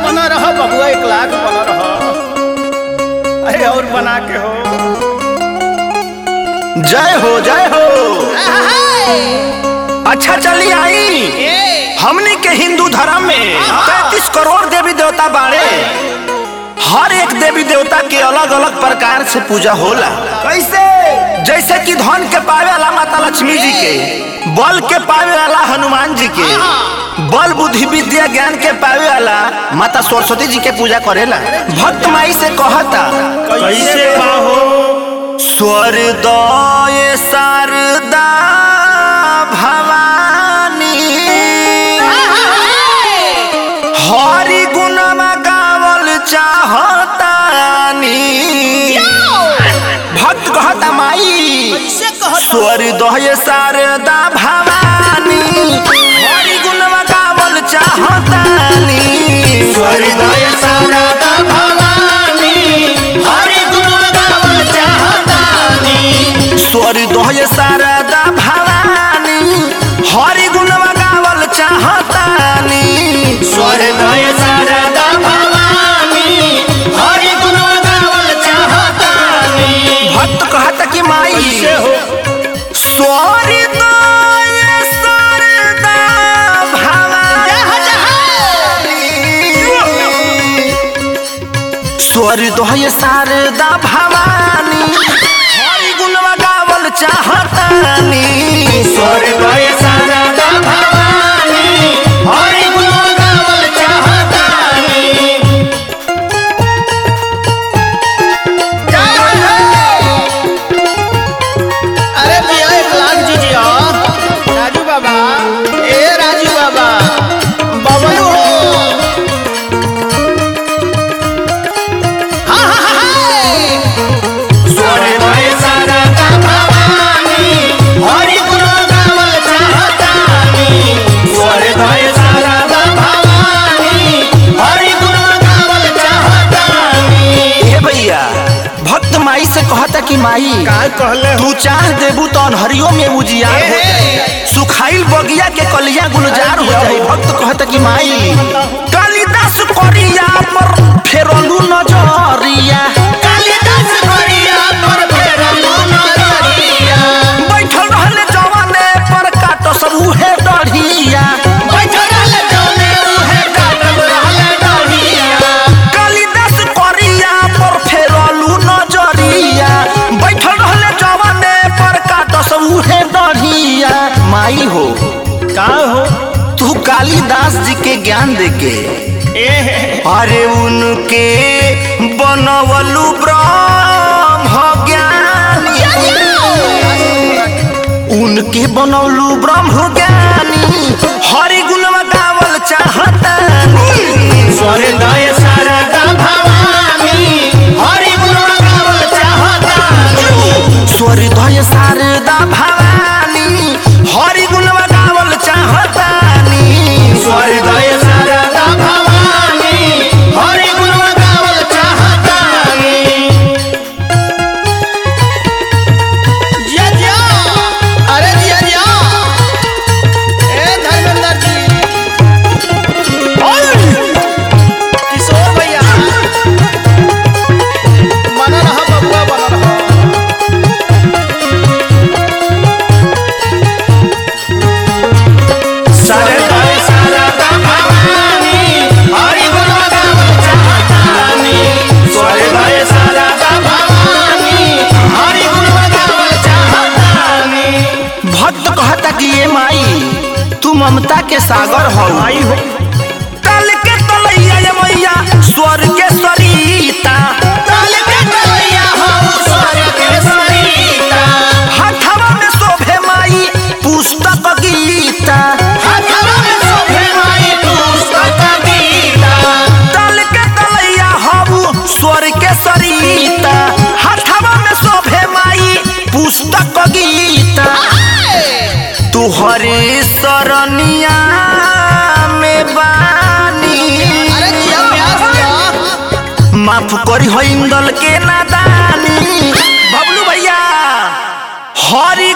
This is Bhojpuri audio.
बना रहा बबुआ एक लाख बना रहा अरे और बना के हो जय हो जय हो अच्छा चली आई हमने के हिंदू धर्म में पैंतीस करोड़ देवी देवता बाड़े हर एक देवी देवता के अलग अलग प्रकार से पूजा होला कैसे जैसे कि धन के पावे वाला माता लक्ष्मी जी के बल के पावे वाला हनुमान जी के बल बुद्धि विद्या ज्ञान के पावे वाला माता सरस्वती जी के पूजा करेला भक्त माई से कहता कैसे पाहो स्वर्दय शारदा भवानी हरि गुणमा गावल चाहतानी भक्त कहता माई स्वर्दय शारदा भवानी हरि गुणमा गावल चाहतानी हृदय शारदा भवानी हरि गुण गावल चाहतानी स्वर्दय शारदा भवानी हरि गुणमा गावल चाहतानी हृदय शारदा भवानी हरि गुण गावल चाहतानी भक्त कहता कि माई कैसे हो स्वर्दय शारदा भवानी स्वर्दय शारदा भवानी हरि गुणमा गावल चाहतानी हृदय शारदा भवानी हरि गुण गावल चाहतानी अरे भैया एक लाख दीजिए राजू बाबा ए राजू बाबा बबलू हो हाँ, हाँ, हाँ, हाँ। स्वर्गय शारदा भवानी, हरि गुण गावल चाहतानी। स्वर्गय शारदा भवानी, हरि गुण गावल चाहतानी। हे भैया भक्त माई से कहता कि माई का कहले हो तू चाह देबू तो अनहरियो में उजियार हो जाई सुखाइल बगिया के कलिया गुलजार हो जाई भक्त कहता कि माई कालिदास करिया पर फेरलू नजरिया कालिदास करिया पर फेरलू नजरिया। बैठल रहले जवाने पर काट सब उहे डढ़िया बैठल रहले जौने उहे काटल रहले डढ़िया। कालिदास करिया पर फेरलू नजरिया बैठल रहले जवाने पर काट सब उहे डढ़िया माई हो का हो तू कालिदास जी के ज्ञान देके ए अरे उनके बनवलु ब्रह्म ज्ञानी उनके बनवलु ब्रह्म ज्ञानी हरि गुणवा गावल चाहतानी स्वर्गय शारदा भवानी हरि गुण गावल चाहतानी स्वर्दय शारदा भवानी हरि गुणवा गावल चाहतानी स्वर्गय शारदा भवानी हरि गुण गावल चाहतानी जिया जिया अरे जिया जिया ए धर्मेंद्र जी किशोर भैया बना रहा बबुआ बना रहा सरदार शारदा भवानी हरि गुण गावल चाहतानी सरदार शारदा भवानी हरि गुण गावल चाहतानी भक्त कहता कि ये माई तू ममता के सागर हो आई हो तल के तलैया ये मैया स्वर्ग के सरिता ताल के तलैया हो स्वर्ग के सरिता हथवा में शोभे माई पुस्तक गीता हाथवा में शोभे माई पुस्तक गीता तल के तलैया हबू स्वर्ग के सरिता हथवा में शोभे माई पुस्तक गीता तुहरे सरनिया में बानी अरे जिया प्यास जिया माफ करी हो इंदल के नादानी बबलू भैया हरि